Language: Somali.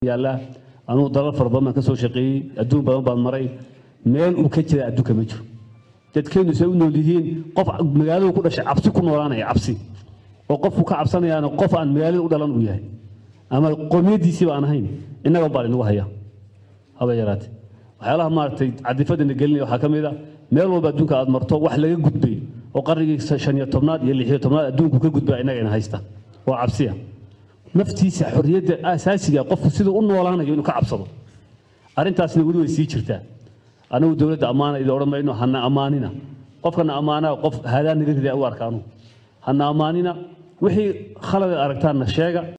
yaallaa anugu dalal fara badan baan ka soo shaqeeyey adduun badan baan maray meel uu ka jira adduunka ma jiro dadkeennu say u nool yihiin qof magaaladu ku dhashay cabsi ku noolaanaya cabsi oo qofku ka cabsanayaana qof aan magaalada u dhalan uu yahay ama qowmiyaddiisiiba aan ahayn innaga baa inagu haya haba yaraate waxyaalaha maaragtay cadifadana gelinaya waxaa ka mid a meel walba adduunka aad marto wax laga gudbay oo qarnigii shan iyo tobnaad iyo lix iyo tobnaad adduunku ka gudbaa innaga ina haysta waa cabsiya naftiisa xorriyadda asaasiga qofku siduu u noolaanayo inuu ka cabsado arrintaasna weli way sii jirtaa anigu dowladda ammaana idin odhan mayno hana ammaanina qofkana ammaanaa qof haadaan naga rida u arkaanu hana ammaanina wixii khalad aragtaanna sheega